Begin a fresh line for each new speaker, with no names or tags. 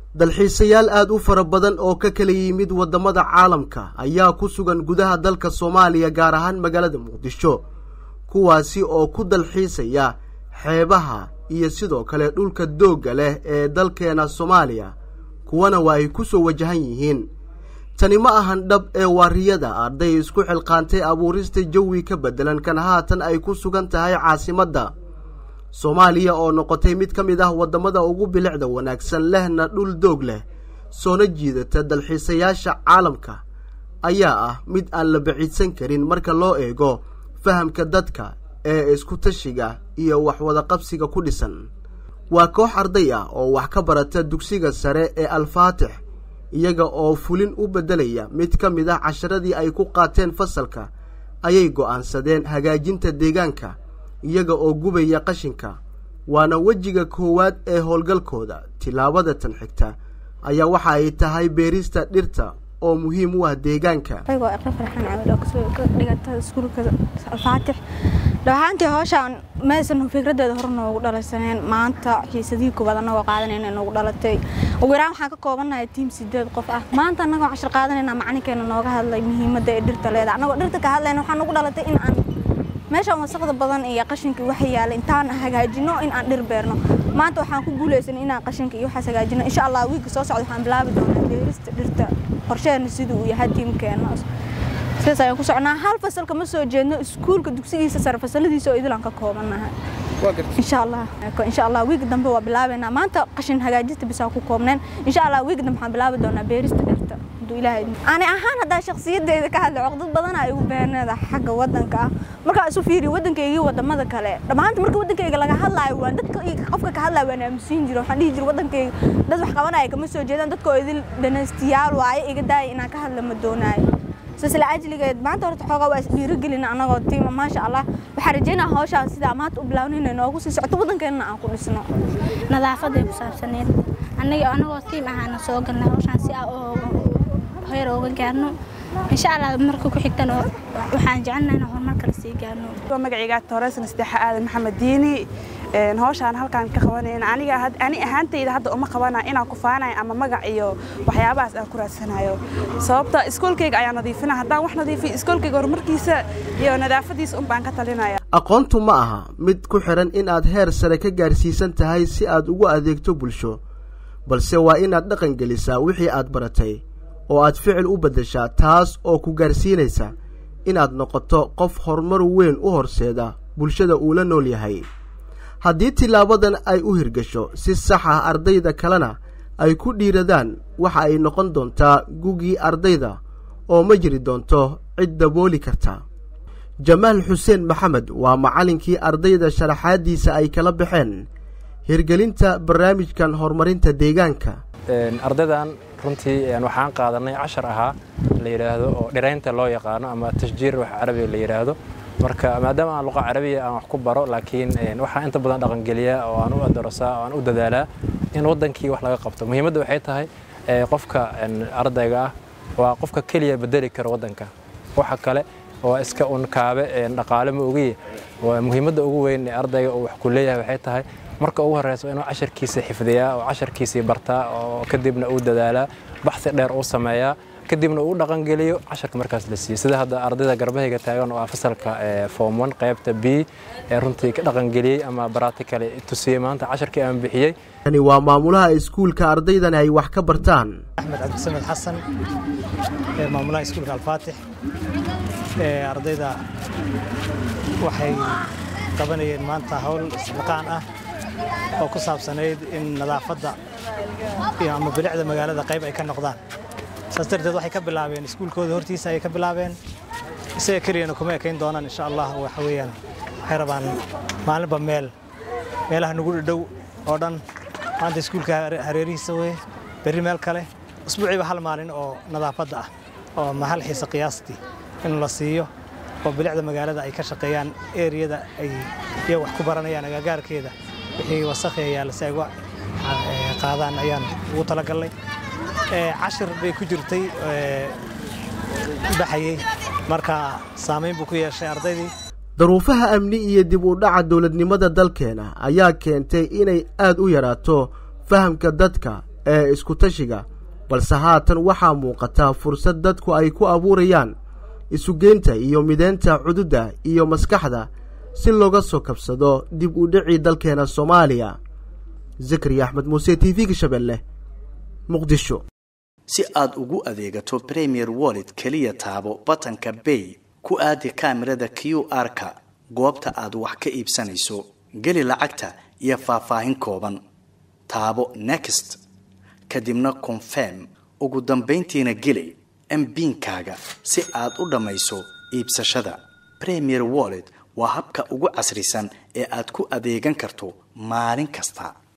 dalxiisayaal aada u fara badan oo ka kala yimid waddamada caalamka ayaa ku sugan gudaha dalka soomaaliya gaar ahaan magaalada muqdisho kuwaasi oo ku dalxiisaya xeebaha iyo sidoo kale dhulka doogga leh ee dalkeena soomaaliya kuwana waa ay ku soo wajahan yihiin tani ma ahan dhab ee waariyada arday isku xilqaantay abuurista jawi ka beddelan kan haatan ay ku sugan tahay caasimadda soomaaliya oo noqotay mid ka mid ah waddamada ugu bilicda wanaagsan lehna dhul doog leh soona jiidata dalxiisayaasha caalamka ayaa ah mid aan la baciidsan karin marka loo eego fahamka dadka ee isku tashiga iyo waxwadaqabsiga ku dhisan waa koox arday ah oo wax ka barata dugsiga sare ee alfaatix iyaga oo fulin u beddelaya mid ka mid ah casharadii ay ku qaateen fasalka ayay go'aansadeen hagaajinta deegaanka iyaga oo gubaya qashinka waana wejiga koowaad ee howlgalkooda tillaabada tan xigta ayaa waxa ay tahay beerista dhirta oo muhiim u ah deegaanka
dhawaxaantii howshaan maysan fikradeeda hore noogu dhalaysaneen maanta xiisadii koowaad anagoo qaadanayna noogu dhalatay ugu yaraan waxaan ka koobannahay tiim sideed qof ah maanta annagoo cashar qaadanayna macalinkeena nooga hadlay muhiimadda ee dhirta leeda annagoo dhirta ka hadlayna waxaa nagu dhalatay in aan meeshaan wasaqda badan iyo qashinka waxa yaala intaan hagaajino in aan dhir beerno maanta waxaan ku guulaysanay inaan qashinka iyo waxaas hagaajino insha allah wiigga soo socda waxaan bilaabi doonaa beerista dhirta qorsheena siduu uu yahay tiimkeena sidaas ayaan ku socnaa hal fasal kama soo jeedno iskuulka dugsigiisa sare fasaladiisa oo idilaan ka koobannahay insha allah insha allah wiig dambe waa bilaabaynaa maanta qashin hagaajinta bisaa ku koobneen insha allah wiig dambe waxaan bilaabi doonaa beerista dhirta hadduu ilaahay ani ahaan haddaa shakhsiyaddeeda ka hadlay coqdad badan ay ugu beeneeda xagga waddanka ah markaa isu fiiriyo waddankaygii wadamada kale dhammaanta marka waddankayga laga hadlaayo waan dadka qofka ka hadlaayo waan aamusiin jiro waxaan dhihi jira waddankayga dad wax qabanaya kama soo jeedaan dadka oo idil dhanaystiyaal waaye iga daaya inaan ka hadla ma doonaayo sisla ajligeed maanta horta xoogaa waa isdhiirigelina anagoo tiima maasha allah waxaan rajeynaa hawshaan sidaa maanta u bilaawna inay noogu sii socoto waddankeenna aan ku dhisno
nadaafaday ku saabsaneed annaga anagoo tiim ahaana soo galnay hawshaan si aan heer uga gaarno insha allah marka ku xigtana waxaan jecelnahay inaan horumar kale sii gaarno
magacayga tooreysna sadeexa aadan maxamed diini hawshaan halkaan ka qabanayna aniga ani ahaantayda hadda uma qabana inaan ku faanayo ama magac iyo waxyaabahaas aan ku raadsanayo sababta iskoolkayga ayaa nadiifina haddaan wax nadiifiyo iskoolkayga horumarkiisa iyo nadaafadiisa un baan ka talinaya
aqoontu ma aha mid ku xidhan in aad heer sare ka gaarsiisan tahay si aad ugu adeegto bulsho balse waa inaad dhaqan gelisaa wixii aad baratay oo aad ficil u beddeshaa taas oo ku gaarsiinaysa inaad noqoto qof horumar weyn u horseeda bulshada uu la nool yahay haddii tilaabadan ay u hirgasho si sax ah ardayda kalena ay ku dhiiradaan waxa ay noqon doontaa gugii ardayda oo ma jiri doonto cid dabooli karta jamaal xuseen maxamed waa macallinkii ardayda sharaxaaddiisa ay kala baxeen hirgelinta barnaamijkan horumarinta deegaanka
ardaydan runtii waxaan qaadanay cashar ahaa la yidhaahdo oo dhiraynta loo yaqaano ama tashjiir wax carabiga la yidhaahdo marka maadaama aan luqa carabiya aan wax ku baro laakiin waxaan inta badan dhaqangeliyaa oo aan u adarasaa oo aan u dadaalaa in waddankii wax laga qabto muhiimadda waxay tahay qofka ardayga ah waa qofka keliya bedeli kara waddanka waxa kale waa iska un kaabe dhaqaale ma ogiye muhiimadda ugu weyn ee ardayga uu wax ku leeyahay waxay tahay marka ugu horreyso inuu casharkiisa xifdiyaa oo casharkiisii bartaa oo kadibna uu dadaalaa baxsi dheer uu sameeyaa kadibna uu dhaqangeliyo casharka markaas la siiyo sida hadda ardayda garbahayga taagan oo ah fasalka form one qaybta b ee runtii ka dhaqangeliyey ama baratikale tusiyey maanta casharkii aan bixiyey
tani waa maamulaha iskuulka ardaydan ay wax ka bartaan
axmed cabdisamed xasan maamulaha iskuulka alfaatix ardayda waxay qabanayeen maanta hawl isliqaan ah oo ku saabsanayd in nadaafadda ama bilicda magaalada qayb ay ka noqdaan saas darteed waxay ka bilaabeen iskuulkooda hortiisa ayay ka bilaabeen isaga keliyana kuma ekayn doonaan insha allah waxa weeyaan waxay rabaan maalinba meel meelaha nagu dhadhow oo dhan maanta iskuulka hareerihiisa weye berri meel kale usbuuciiba hal maalin oo nadaafadda ah oo mahal xiisa qiyaastii in la siiyo oo bilicda magaalada ay ka shaqeeyaan eriyada ay iyaga wax ku baranayaan agagaarkeeda wixii wasakhi yaalla si ay uga qaadaan ayaan ugu talagalnay cashir bay ku jirtay baxayey marka saamayn buu ku yeeshay ardaydii
daruufaha amni iyo dib u dhaca dowladnimada dalkeena ayaa keentay inay aad u yaraato fahamka dadka ee iskutashiga balse haatan waxaa muuqataa fursad dadku ay ku abuurayaan isugeynta iyo mideynta cududda iyo maskaxda si looga soo kabsado dib u dhicii dalkeena soomaaliya zakariya axmed muuse t v-ga shabeelle muqdisho
si aad ugu adeegato premier wallet keliya taabo batanka bay ku aadi kaamirada q r-ka goobta aad wax ka iibsanayso geli lacagta iyo faahfaahin kooban taabo next kadibna confirm ugu dambayntiina geli mbiinkaaga si aad u dhammayso iibsashada premier wallet waa habka ugu casrisan ee aad ku adeegan karto maalin kasta